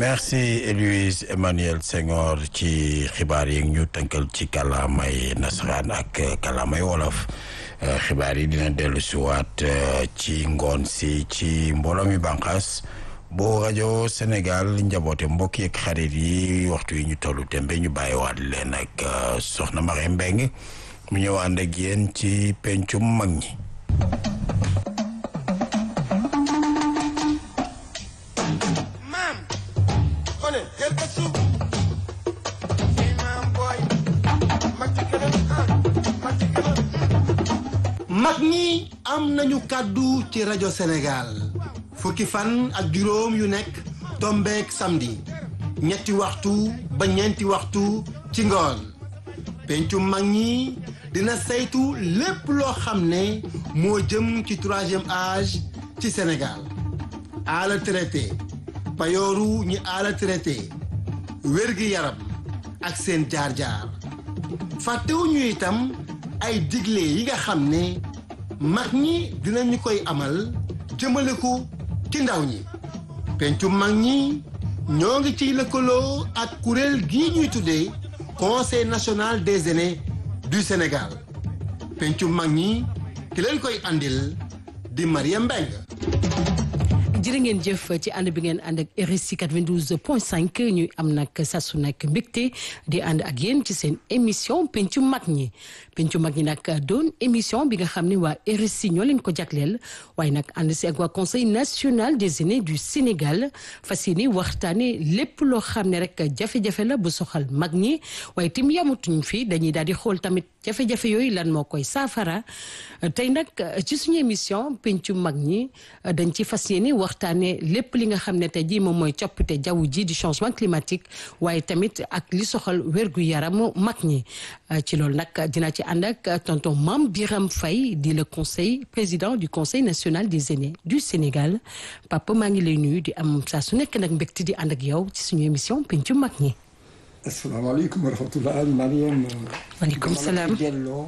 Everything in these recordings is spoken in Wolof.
merci Louise Emmanuel Senghor ci xibaar yi ñu tënkal ci kàllaamay nasaraan ak kàllaamay wolof xibaar yi dina dellu si waat ci ngoon si ci mbooloo mi bànqaas bu rajo Sénégal njaboote mbokk yeeg xarit yi waxtu yi ñu tollu tembe ñu bàyyiwaat leen ak soxna Marie Mbeng mu ñëw ànd ak yéen ci pencum mag ñi. mag ñi am nañu kàddu ci rajo Sénégal fukki fan ak juróom yu nekk tombeek samedi ñetti waxtu ba ñeenti waxtu ci ngoon pencu mag ñi dina saytu lépp loo xam ne moo jëm ci troisième âge ci Sénégal ala traité payooru ñi ala traité wérgi yaram ak seen jaar-jaar fàttewuñu itam ay digle yi nga xam ne mag ñi dinañu koy amal jëmale ko ci ndaw ñi pencu mag ñi ñoo ngi ciy lëkkaloo ak kuréel gii ñuy tuddee conseil national des aînés du Sénégal pencu mag ñi ki leen koy andil di Mariam Mbengue jërë ngeen jëf ci ànd bi ngeen ànd ak RSI 92 point 5 ñuy am nag saa su nekk mbégte di ànd ak yéen ci seen émission pencu mag ñi pencu mag ñi nag doon émission bi nga xam ne waa RSI ñoo leen ko jagleel waaye nag ànd si ak waa conseil national des aînés du Sénégal fas yéene waxtaane lépp loo xam ne rek jafe-jafe la bu soxal mag ñi waaye tim yamutuñ fi dañuy daal di xool tamit jafe-jafe yooyu lan moo koy saafara tey nag ci suñu émission pencu mag ñi dañ ci fas yéene waxtaane lépp li nga xam ne tey jii moom mooy coppite jaww ji di changement climatique waaye tamit ak li soxal wérgu yaramu mag ñi ci loolu nag dina ci ànd ak tonton Mame Biram Faye di le conseil président du conseil national des aînés du Sénégal papa maa ngi lay nuyu di am saa su nekk nag mbégte di ànd ak yow ci suñu émission pencu mag ñi. asalaamaaleykum wa rahmatulah Mariam. waaleykum salaam delloo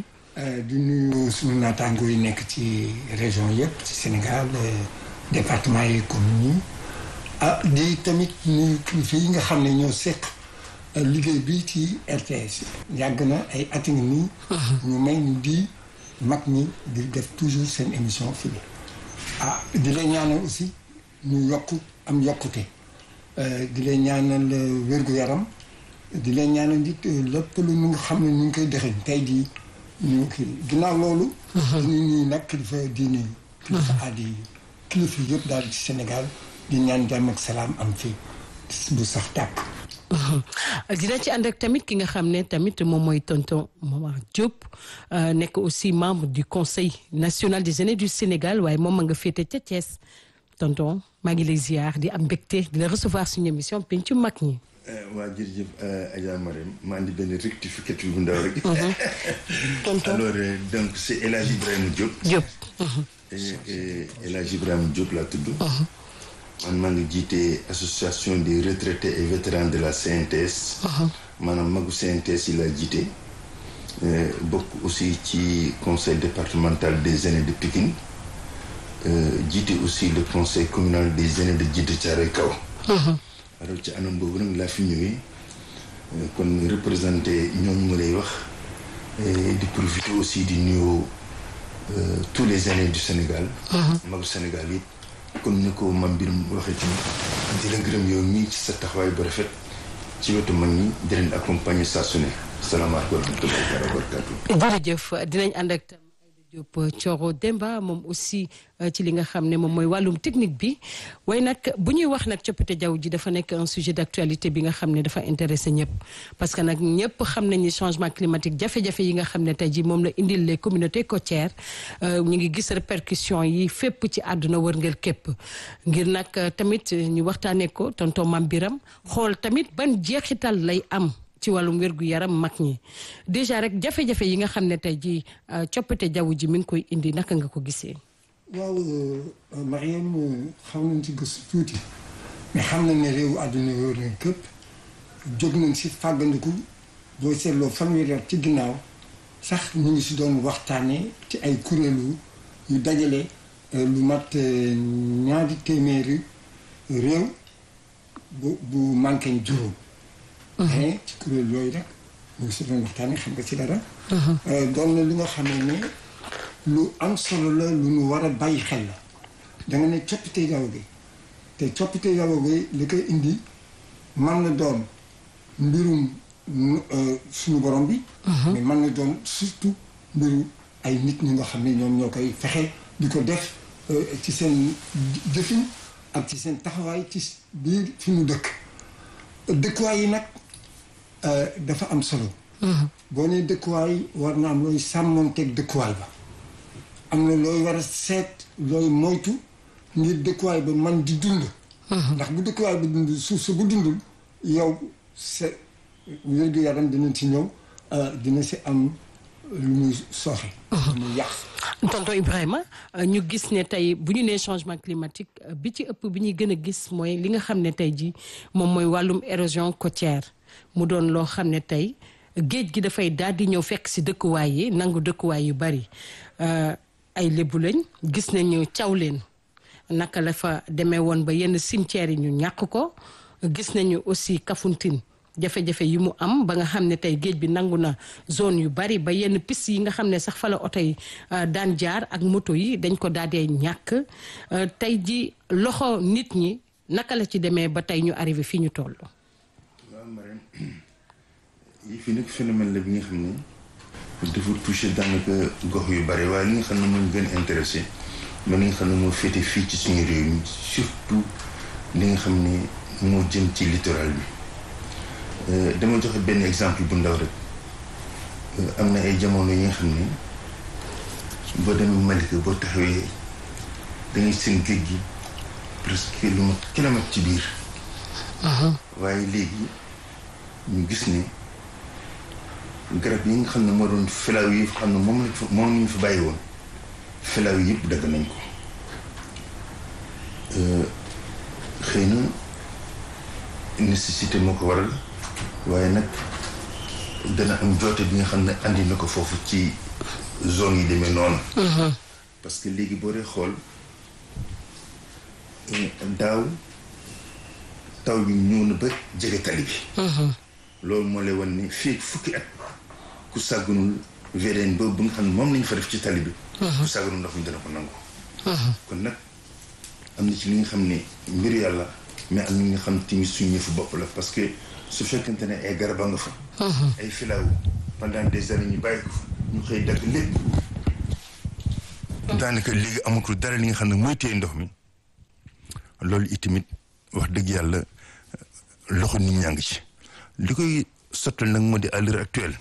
di nuyu suñu naataango yi nekk ci région yëpp ci Sénégal département yi communes yi ah di tamit nuyu kilifa yi nga xam ne ñoo seq liggéey bi ci RTS yàgg na ay at ngi nii ñu may ñu di mag ñi di def toujours seen émission fii ah di lay ñaanal aussi ñu yokk am yokkute di lay ñaanal wér-gu-yaram di leen ñaanal nit lépp lu ñu nga xam ne ñu ngi koy dexeñ tey jii ñu kii ginnaaw loolu ñu nii nag kilifa diine yi kilifa aada yi kilifa yëpp daal ci Sénégal di ñaan jàmm ak salaam am fi bu sax tàkk dina ci ànd ak tamit ki nga xam ne tamit moom mooy tonton Momar Diop nekk aussi membre du conseil national des aînés du Sénégal waaye moom ma nga féete ca Thiès tonton maa ngi lay ziar di am mbégte di la recevoir suñu émission pencu mag ñi waa jërëjëf Adja Marème maa ngi benn rectificatif bu ndaw rek. tonton alors donc c' est El Hadj Ibrahima Diop. Diop. El Hadj Ibrahima Diop laa tudd. man maa ngi jiite association des retraités et vétérans de la CNTS. maanaam magu CNTS yi laa jiite. bokk aussi ci conseil départemental des aînés de Pikine. jiite aussi le conseil communal des aînés de Djiddah Thiaroye Kao. alors ci anam boobu nag laa fi ñëwee kon représenté ñooñu ma lay wax di profiter aussi di nuyu tous les aînés du Sénégal. magu Sénégal yi comme ni ko mam mbir waxee tamit di la gërëm yow mii ci sa taxawaay bu rafet ci wetu mag ñi di leen accompagner saa su ne salaamaaleykum wa rahmatullahi wa barakatuh. jërëjëf dinañ ànd ak tam Diop Thioro Demba moom aussi ci li nga xam ne moom mooy wàllum technique bi waaye nag bu ñuy wax nag coppite jaww ji dafa nekk un sujet d'actualité bi nga xam ne dafa intéressé ñëpp parce que nag ñëpp xam nañ ni changement climatique jafe-jafe yi nga xam ne tey jii moom la indil les communautés côtières ñu ngi gis répercussions yi fépp ci àdduna wërngël képp ngir nag tamit ñu waxtaanee ko tonton Mame Biram xool tamit ban jeexital lay am ci wàllum wérgu yaram mag ñi déjà rek jafe-jafe yi nga xam ne tey jii coppite jaww ji mi ngi koy indi naka nga ko gisee. waaw Mariam xam nañ ci gëstu tuuti mais xam nañ ne réewu àdduna wóor nañ képp jóg nañ si fàggandiku boo seetloo fanweeri at ci ginnaaw sax ñu ngi si doon waxtaanee ci ay kuréelu yu dajale lu mat ñaari téeméeri réew bu bu manqué juróom. mais ci kuréel yooyu rek ñu ngi si doon waxtaanee xam nga ci dara. doon na li nga xam ne lu am solo la lu ñu war a bàyyi xel la da nga ne coppite jaww gi te coppite jaww gi li koy indi man na doon mbirum suñu borom bi. mais man na doon surtout mbiru ay nit ñi nga xam ne ñoom ñoo koy fexe di ko def ci seen jëfin ak ci seen taxawaay ci biir fi mu dëkk. dëkkuwaay yi nag dafa am solo. boo nee dëkkuwaay war na am looy sàmmonteeg dëkkuwaay ba. am na looy war a seet looy moytu ngir dëkkuwaay ba man di dund. ndax bu dëkkuwaay ba dund suuf sa bu dundul yow sa wér-gu-yaram dina ci ñëw dina si am lu muy sooxe. lu muy yàq. tonton Ibrahima ñu gis ne tey bu ñu nee changement climatique bi ci ëpp bi ñuy gën a gis mooy li nga xam ne tey ji moom mooy wàllum érosion côtière mu doon loo xam ne tey géej gi dafay daal di ñëw fekk si dëkkuwaay yi nangu dëkkuwaay yu bari ay lébu lañ gis nañu caw leen naka la fa demee woon ba yenn cimetières yi ñu ñàkk ko gis nañu aussi Kafountine jafe-jafe yi mu am ba nga xam ne tey géej bi nangu na zone yu bari ba yenn piste yi nga xam ne sax fa la oto yi daan jaar ak moto yi dañ ko daal dee ñàkk tey ji loxo nit ñi naka la ci demee ba tey ñu arrivé fii ñu toll. waaw Marème yi fi nag phénomène la bi nga xam ne dafa touché daanaka gox yu bari waaye li nga xam ne moom gën intéressé mais li nga xam ne moo féete fii ci suñu réew mi surtout li nga xam ne moo jëm ci littoral bi. dama joxe benn exemple bu ndaw rek am na ay jamono yi nga xam ne boo demee Malika boo taxawee da ngay seen géej gi presque lu ma kilomètre ci biir. waaye léegi ñu gis ne garab yi nga xam ne moo doon filaaw yi xam ne moom lañ fa moom lañ fa bàyyi woon filaaw yi yëpp dagg nañ ko xëy na nécessité moo ko waral. waaye nag dana am joote bi nga xam ne andi na ko foofu ci zone yi demee noonu. parce que léegi boo dee xool daaw taw bi ñëw na ba jege tali bi. loolu moo lay wan ni fii fukki at ku sàggunul VDN boobu nga xam ne moom lañu fa def ci tali bi. ku sàggunul ndox mi dana ko nangu. kon nag am na ci li nga xam ne mbiru yàlla mais am na li nga xam tamit suñu yëfu bopp la parce que. su fekkente ne ay garaba nga fa ay filaaw pendant des années ñu bàyyi ko fa ñu xëy dagg lépp daanaka léegi amatul dara li nga xam ne mooy téye ndox mi loolu itamit wax dëgg yàlla loxo nit ñaa ngi ci li koy sottal nag moo di à l'heure actuelle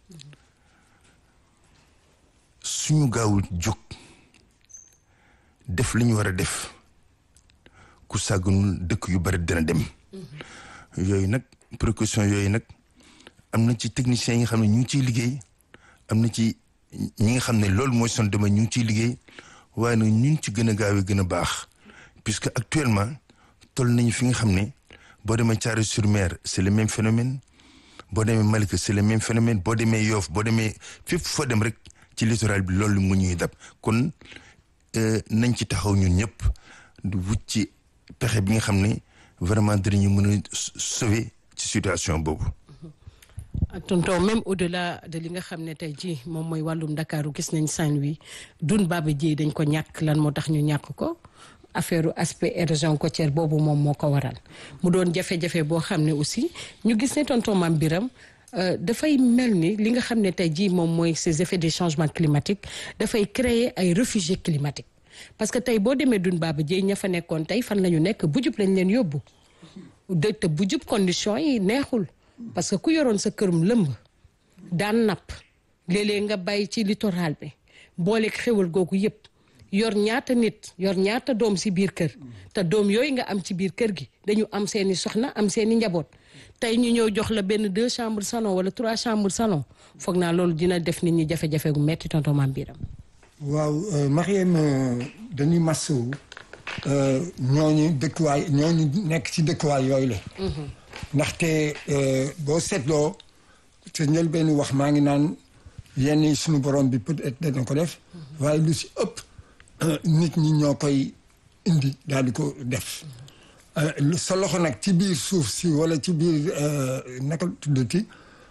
suñu gaawul jóg def li ñu war a def ku sàgganul dëkk yu bari dina dem yooyu nag précaution yooyu nag am na ci techniciens yi nga xam ne ñu ngi ciy liggéey am na ci ñi nga xam ne loolu mooy son domaine ñu ngi ciy liggéey waaye nag ñun ci gën a gaawee gën a baax puisque actuellement toll nañu fi nga xam ne boo demee Thiaroye-sur-Mer c'est le même phénomène boo demee Malika c'est le même phénomène boo demee Yoff boo demee fépp foo dem rek ci littoral bi loolu mu ñuy dab kon nañ ci taxaw ñun ñëpp du wut ci pexe bi nga xam ne vraiment dinañu mën a sauver ci situation boobu. tonton même au-delà de li nga xam ne tey jii moom mooy wàllum Ndakaaru gis nañ Saint-Louis dun Baba Dièye dañ ko ñàkk lan moo tax ñu ñàkk ko affaire aspect érosion côtière boobu moom moo ko waral mu doon jafe-jafe boo xam ne aussi ñu gis ne tonton Mame Biram dafay mel ni li nga xam ne tey jii moom mooy ces effets des changements climatiques dafay créer ay réfugiés climatiques parce que tey boo demee dun Baba Dièye ña fa nekkoon tey fan la ñu nekk bu jub lañ leen yóbbu de te bu jub condition yi neexul parce que ku yoroon sa kërum lëmb daan napp léeg-léeg nga bàyyi ci littoral bi booleeg xéwal googu yëpp yor ñaata nit yor ñaata doom si biir kër te doom yooyu nga am ci biir kër gi dañu am seeni soxna am seeni njaboot tey ñu ñëw jox la benn deux chambres salon wala trois chambres salon foog naa loolu dina def nit ñi jafe-jafe gu metti tonton Mame Biram waaw Mariam dañuy masawu ñooñu dëkkuwaay ñooñu nekk ci dëkkuwaay yooyu la. ndaxte boo seetloo te njël benn wax maa ngi naan yenn yi suñu borom bi peut-être dana ko def. waaye lu si ëpp nit ñi ñoo koy indi daal di ko def. sa loxo nag ci biir suuf si wala ci biir naka tuddati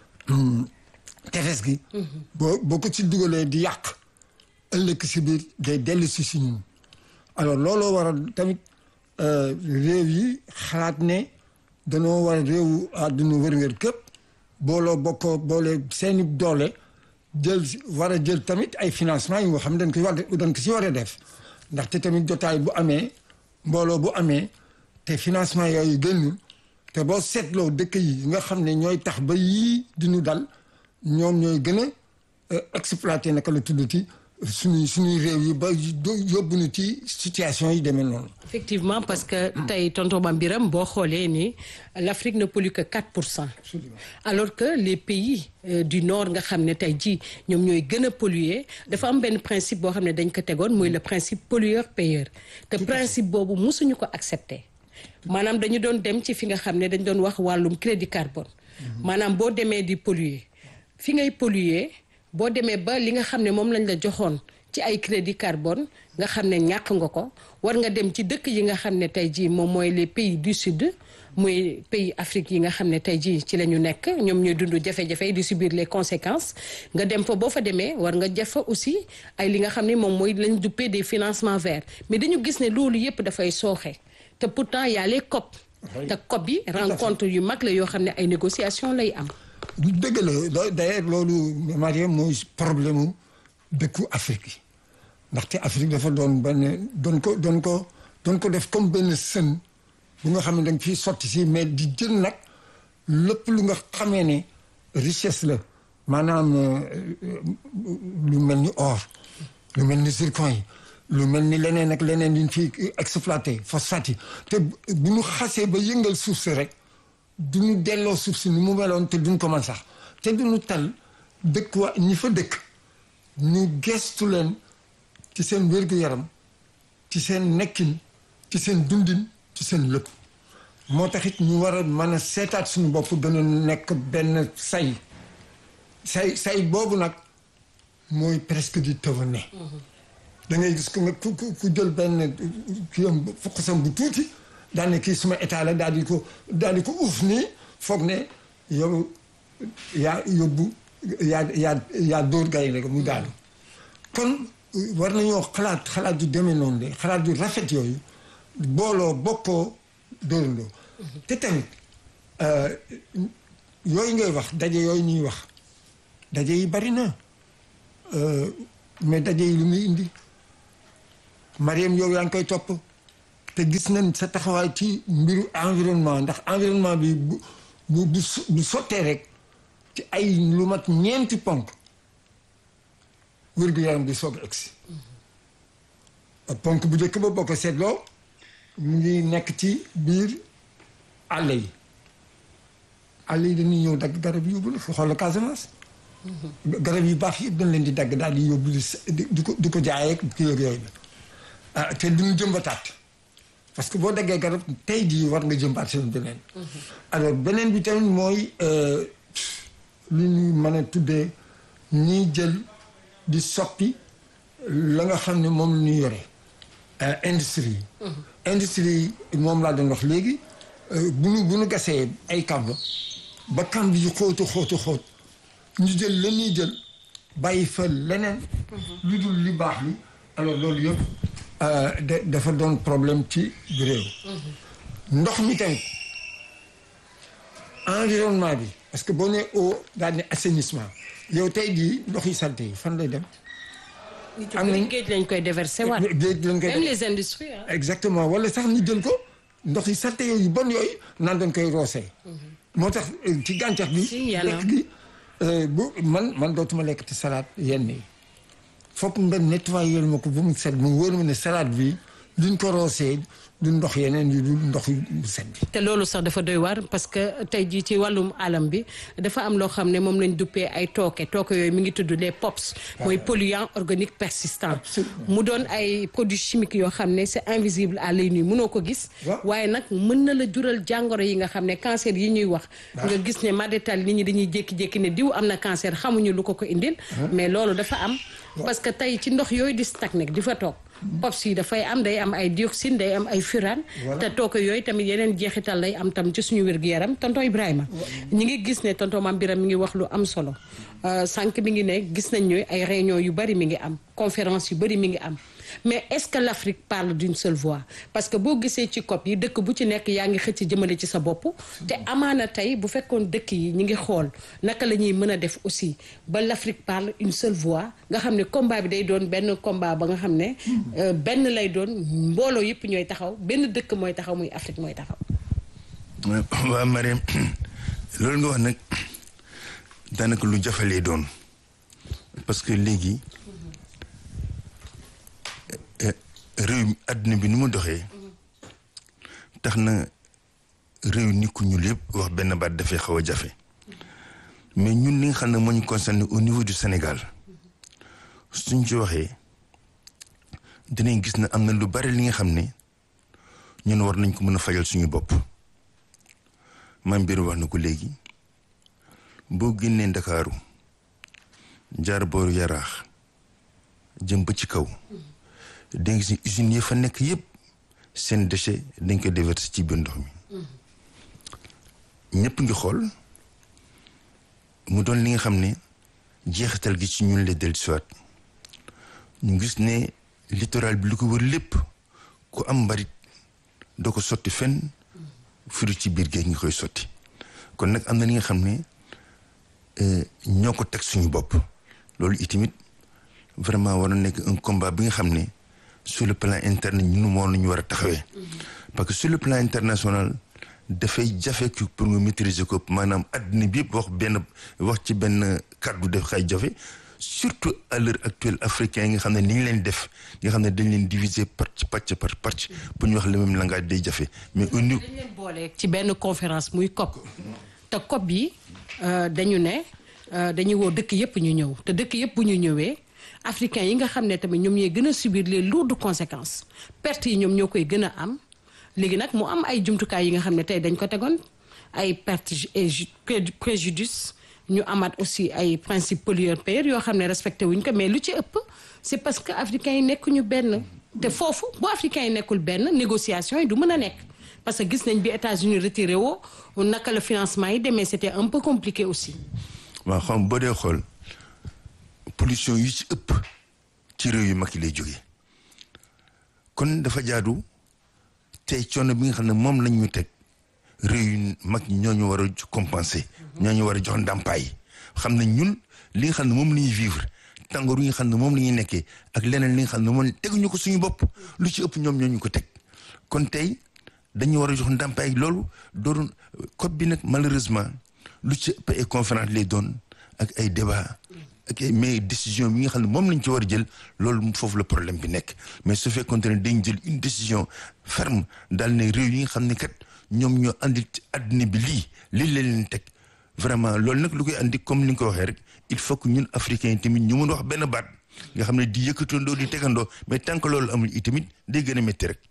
tefes gi boo boo ko ci dugalee di yàq ëllëg si biir day dellu si si ñun alors looloo waral tamit réew yi xalaat ne danoo war réewu àdduna wër-wër képp booloo bokkoo boole seeni doole jël war a jël tamit ay financement yi nga xam ne dañ ko war dañ ko si war a def ndaxte tamit jotaay bu amee mbooloo bu amee te financement yooyu génnul te boo seetloo dëkk yi nga xam ne ñooy tax ba yii di ñu dal ñoom ñooy gën a exploité naka la tuddati suñuy suñuy réew yi ba yóbbu ñu ci situation yi demee noonu. effectivement parce que tey tonton Mame Birame boo xoolee ni l'Afrique ne pollue que 4 pour cent alors que les pays euh, du nord nga xam ne tey jii ñoom ñooy gën a polluer dafa am benn principe boo xam ne dañ ko tegoon muy le principe pollueur payeur te principe boobu mosuñu ko accepter maanaam dañu doon dem ci fi nga xam ne dañ doon wax wàllum crédit carbone maanaam boo demee di polluer fi ngay polluer boo demee ba li nga xam ne moom lañ la joxoon ci ay crédit carbone nga xam ne ñàkk nga ko war nga dem ci dëkk yi nga xam ne tey jii moom mooy les pays du sud muy pays Afrique yi nga xam ne tey jii ci la ñu nekk ñoom ñooy dund jafe-jafe yi di subir les conséquences nga dem fa boo fa demee war nga def fa aussi ay li nga xam ne moom mooy lañ duppee des financements verts mais dañu gis ne loolu yépp dafay sooxe te pourtant y a les COP te COP yi rencontre yu mag la yoo xam ne ay négociations lay am dëgg la d'ailleurs loolu Mariam mooy problème mu dëkku Afrique yi ndaxte Afrique dafa doon benn doon ko doon ko doon ko def comme benn sën bu nga xam ne dañ fiy sotti si mais di jël nag lépp lu nga xamee ne richesse la maanaam lu mel ni or lu mel ni zircon yi lu mel ni leneen ak leneen yuñ fi exploité phosphate yi te bu ñu xasee ba yëngal suuf si rek du ñu delloo suuf si ni mu meloon te duñ ko mën sax te duñu tal dëkk wa ñi fa dëkk ñu gestu leen ci seen wér-gu-yaram ci seen nekkin ci seen dundin ci seen lépp moo taxit ñu war a mën a seetaat suñu bopp gën a nekk benn say say say boobu nag mooy presque di tëwane da ngay gis ku nga ku ku jël benn kii am fuqasam bu tuuti daal ne kii suma état la daal di ko daal di ko uuf nii foog ne yow yaa yóbbu yaa yaa yaa dóor gay rek mu daanu kon war nañoo xalaat xalaat yu demee noonu de xalaat yu rafet yooyu booloo bokkoo dóorandoo te tamit yooyu ngay wax daje yooyu ñuy wax daje yi bari na mais daje yi lu muy indi Mariam yow yaa ngi koy topp te gis nañ sa taxawaay ci mbiru environnement ndax environnement bi bu bu bu sottee rek ci ay lu mat ñeenti ponk wér-gu-yaram di soog a egsi ponk bu njëkk ba boo ko seetloo mu ngi nekk ci biir àll yi àll yi dañuy ñëw dagg garab yi yóbbu la xoolal Casamance garab yu baax yëpp dañ leen di dagg daal di yóbbu di ko di ko jaayee kii ak yooyu ah te duñu jëmbataat parce que boo daggee garab tey jii war nga jëmbaat seen beneen alors beneen bi tamit mooy li ñu mën a tuddee ñiy jël di soppi la nga xam ne moom la ñu yore industrie yi industrie yi moom laa doon wax léegi bu ñu bu ñu gasee ay kamb ba kamb yi xóotu xóotu xóot ñu jël la ñuy jël bàyyi fa leneen lu dul li baax li alors loolu yëpp dafa doon problème ci réew ndox mi tamit environnement bi parce que boo nee eau daal ne assainissement yow tey jii ndox yi salte yi fan lay dem am nañ géej lañ koy déverser waat géej lañ koy même les industries exactement wala sax ñu jël ko ndox yi salte yooyu bon yooyu naan dañ koy roosee moo tax ci gàncax bi lekk gi bu man man dootuma lekk ci salade yenn yi fokk nga nettoyer ma ko ba mu set mu wóor ma ne salade bi duñ ko roosee du ndox yeneen yu du ndox yu set bi te loolu sax dafa doy waar parce que tey jii ci wàllum alam bi dafa am loo xam ne moom lañ duppee ay tooke tooke yooyu mi ngi tudd les POPs mooy polluants organiques persistants mu doon ay produits chimiques yoo xam ne c'est invisible à l'œil nu mënoo ko gis waaye nag mën na la jural jàngoro yi nga xam ne cancer yi ñuy wax nga gis ne madetal nit ñi dañuy jékki-jékki ne diw am na cancer xamuñu lu ko ko indil mais loolu dafa am parce que tey ci ndox yooyu di stagné di fa toog POPs yi dafay am day am ay dioxine day am ay furane te tooke yooyu tamit yeneen jeexital lay am tam ci suñu wér-gu-yaram tonton Ibrahima ñi ngi gis ne tonton Mame Birame mi ngi wax lu am solo sànq mi ngi ne gis nañ ñooy ay réunion yu bari mi ngi am conférence yu bari mi ngi am mais est-ce que l'Afrique parle d'une seule voix parce que boo gisee ci COP yi dëkk bu ci nekk yaa ngi xëcc jëmale ci sa bopp te amaana tey bu fekkoon dëkk yi ñi ngi xool naka la ñuy mën a def aussi ba l'Afrique parle une seule voix nga xam ne combat bi day doon benn combat ba nga xam ne benn lay doon mbooloo yëpp ñooy taxaw benn dëkk mooy taxaw muy Afrique mooy taxaw waaw Mariam loolu nga wax nag daanaka lu jafalee doon parce que léegi réew mi àdduna bi ni mu doxee tax na réew ni ku ñuul yëpp wax benn baat dafay xaw a jafe mais ñun li nga xam ne moo ñu concerné au niveau du Sénégal suñ ci waxee dinañ gis ne am na lu bari li nga xam ne ñun war nañ ko mën a fajal suñu bopp maam biir wax na ko léegi boo génnee Ndakaaru jaar booru yaraax jëm ba ci kaw danga gis usines yi fa nekk yëpp seen déchet dañ ko déverser ci biir ndox mi ñëpp ngi xool mu doon li nga xam ne jeexital gi ci ñun la dellu siwaat ñu gis ne littoral bi lu ko wër lépp ku am mbarit doo ko sotti fenn furu ci biir géej ngi koy sotti kon nag am na li nga xam ne ñoo ko teg suñu bopp loolu itamit vraiment war na nekk un combat bi nga xam ne sur le plan interne ñun moo nañu war a taxawee parce que sur le plan international dafay jafe pour nga maîtriser ko maanaam àddina bi yëpp wax benn wax ci benn kàddu def xay jafe surtout à l'heure actuelle africain yi nga xam ne ni ñu leen def nga xam ne dañ leen diviser partie pàcc par partie bu ñu wax le même langage day jafe mais au niveau dañ leen boole ci benn conférence muy COP te COP bi dañu ne dañuy woo dëkk yëpp ñu ñëw te dëkk yëpp bu ñu ñëwee africains yi nga xam ne tamit ñoom ñooy gën a subir les lourdes conséquences pertes yi ñoom ñoo koy gën a am léegi nag mu am ay jumtukaay yi nga xam ne tey dañ ko tegoon ay pertes et préjudice ñu amaat aussi ay principe pollueur-payeur yoo xam ne respecté wuñ ko mais lu ci ëpp c'est parce que africains yi nekkuñu benn te foofu bu africains yi nekkul benn négociation yi du mën a nekk parce que gis nañ bi États-Unis retiré woo naka la financement yi demee c'était un peu compliqué aussi waaw xam boo dee xool pollution yu ci ëpp ci réew yu mag yi lay jógee kon dafa jaadu tey coono bi nga xam ne moom lañ ñu teg réew yu mag ñi ñoo ñu war a compenser ñoo ñu war a jox ndàmpaay xam ne ñun li nga xam ne moom la ñuy vivre tàngoor yi nga xam ne moom la ñuy nekkee ak leneen li nga xam ne moom teguñu ko suñu bopp lu ci ëpp ñoom ñoo ñu ko teg kon tey dañu war a jox ndàmpaay loolu doon COP bi nag malheureusement lu ci ëpp ay conférence lay doon ak ay débat ak ay mais décision bi nga xam ne moom lañ ci war a jël loolu foofu la problème bi nekk mais su fekkoon ne dañ jël une décision ferme daal ne réew yi nga xam ne kat ñoom ñoo andi àddina bi lii lii la leen teg vraiment loolu nag lu koy andi comme ni nga ko waxee rek il faut que ñun africains yi tamit ñu mën wax benn baat nga xam ne di yëkkatandoo di tegandoo mais tant que loolu amul itamit day gën a métti rek.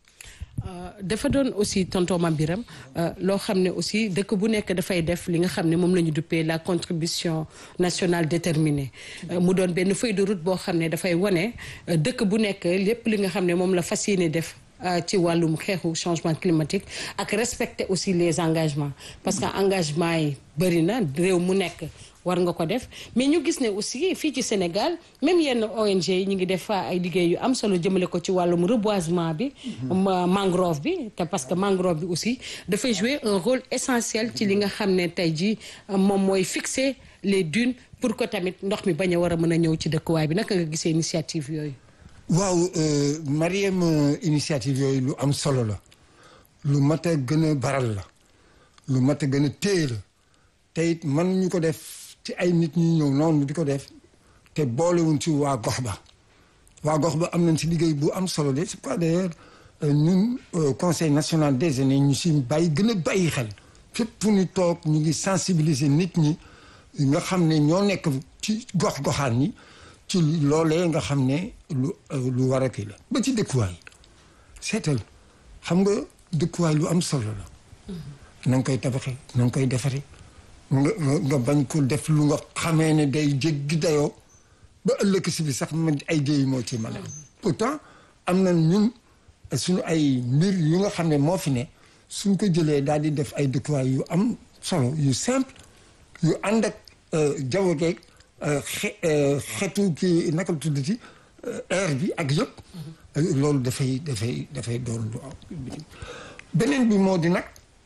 dafa doon aussi tonton Mame Birame loo xam ne aussi dëkk bu nekk dafay def li nga xam ne moom la ñu duppee la contribution nationale déterminée mu doon benn feuille de route boo xam ne dafay wane dëkk bu nekk lépp li nga xam ne moom la fas yéene def ci wàllum xeexu changement climatique ak respecter aussi les engagements parce que engagement yi bëri na réew mu nekk war nga ko def mais ñu gis ne aussi fii ci Sénégal même yenn ONG yi ñu ngi def fa ay liggéey yu am solo jëmale ko ci wàllum reboisement bi mangrove bi te parce que mangrove bi aussi dafay jouer un rôle essentiel ci li nga xam ne tey jii moom mooy fixer les dunes pour que tamit ndox mi bañ a war a mën a ñëw ci dëkkuwaay bi naka nga gisee initiative yooyu waaw Mariam initiative yooyu lu am solo la lu mat a gën a baral la lu mat a gën a téye la te it mën ñu ko def ci ay nit ñi ñëw noonu di ko def te boolewuñ ci waa gox ba waa gox ba am nañ ci liggéey bu am solo de c'est pas d'ailleurs ñun conseil national des aînés ñu si bàyyi gën a bàyyi xel fépp fu ñu toog ñu ngi sensibiliser nit ñi nga xam ne ñoo nekk ci gox goxaan yi ci loolee nga xam ne lu lu war a kii la ba ci dëkkuwaay seetal xam nga dëkkuwaay lu am solo la na nga koy tabaxee na nga koy defaree nga nga bañ ko def lu nga xamee ne day jéggi dayoo ba ëllëg si bi sax man ay jéey moo ci mën a pourtant am na ñun suñu ay mbir yu nga xam ne moo fi ne suñ ko jëlee daal di def ay dëkkuwaay yu am solo yu simple yu ànd ak jaww geeg xe xetu kii naka la tuddati air bi ak yëpp. loolu dafay dafay dafay doon lu am. beneen bi moo di nag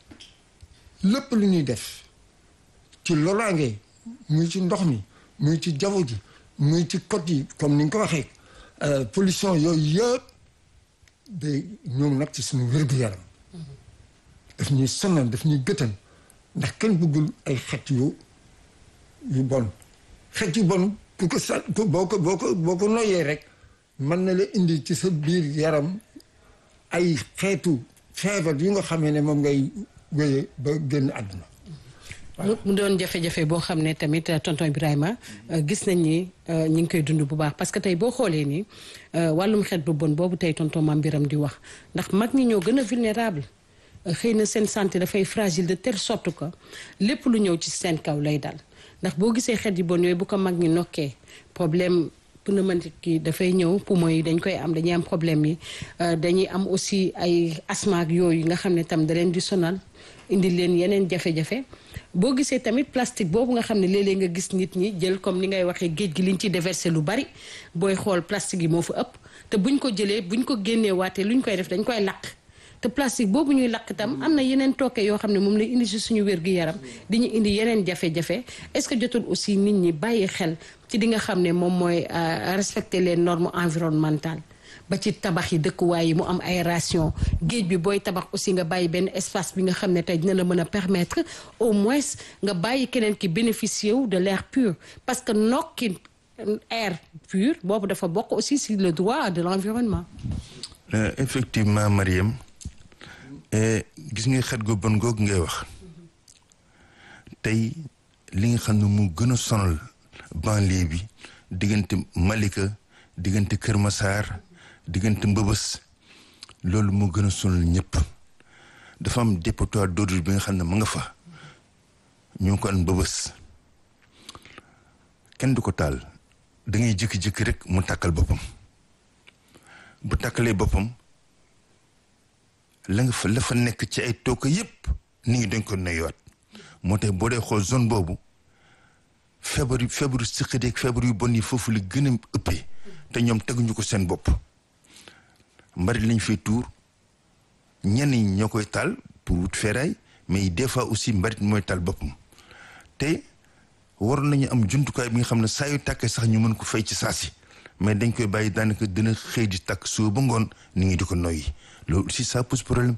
lépp lu ñuy def ci loraange muy ci ndox mi muy ci jaww ji muy ci côte yi comme ni nga ko waxee pollution yooyu yëpp day ñoom nag ci suñu wér-gu-yaram. daf ñuy sonal daf ñuy gëtan ndax kenn bëggul ay xet yu yu bon xet yu bon ku ko sa boo ko boo ko boo ko noyyee rek mën na la indi ci sa biir yaram ay xeetu feebar yu nga xamee ne moom ngay wéyee ba génn àdduna mu doon jafe-jafe boo xam ne tamit tonton Ibrahima gis nañ ni ñi ngi koy dund bu baax parce que tey boo xoolee ni wàllum xeet bu bon boobu tey tonton Mame Biram di wax ndax mag ñi ñoo gën a vulnérable xëy na seen santé dafay fragile de telle sorte que lépp lu ñëw ci seen kaw lay dal ndax boo gisee xeet yu bon yooyu bu ko mag ñi nokkee problème pneumatique yi dafay ñëw poumon yi dañ koy am dañuy am problème yi dañuy am aussi ay asthme ak yooyu nga xam ne tam da leen di sonal indi leen yeneen jafe-jafe boo gisee tamit plastique boobu nga xam ne léeg-léeg nga gis nit ñi jël comme ni ngay waxee géej gi liñ ciy déversé lu bari booy xool plastique yi moo fa ëpp te buñ ko jëlee buñ ko génnee waatee luñ koy def dañ koy lakk te plastique boobu ñuy lakk itam am na yeneen tooke yoo xam ne moom lay indi si suñu wér-gu-yaram di ñu indi yeneen jafe-jafe est-ce que jotul aussi nit ñi bàyyi xel ci di nga xam ne moom mooy respecter les normes environnementales ba ci tabax yi dëkkuwaay yi mu am aération géej bi booy tabax aussi nga bàyyi benn espace bi nga xam ne tey dina la mën a permettre au moins nga bàyyi keneen ki bénéficier wu de l'air pur parce que nokki air pur boobu dafa bokk aussi si le droit de l'environnement effectivement Mariam gis nga xet gu bon googu ngay wax tey li nga xam ne mu gën a sonal banlieue bi diggante Malika diggante Kër Massar diggante Mbëbës loolu moo gën a sonal ñëpp dafa am dépotoir d'ordure bi nga xam ne ma nga fa ñu ngi ko an Mbëbës kenn du ko taal da ngay jékki-jékki rek mu tàkkal boppam bu tàkkalee boppam la nga fa la fa nekk ci ay tooke yépp nit ñi dañ ko noyyiwaat moo tax boo dee xool zone boobu feebar yu feebaru siqadeeg feebar yu bon yi foofu la gën a ëppee te ñoom teguñu ko seen bopp mbarit lañ fay tuur ñenn ñi ñoo koy taal pour wut feeraay mais des fois aussi mbarit mooy taal boppam te waroon nañu am jumtukaay bi nga xam ne saa yu tàkkee sax ñu mën ko fay ci saasi mais dañ koy bàyyi daanaka dina xëy di tàkk suba ba ngoon nit ñi di ko noyyi loolu aussi ça pose problème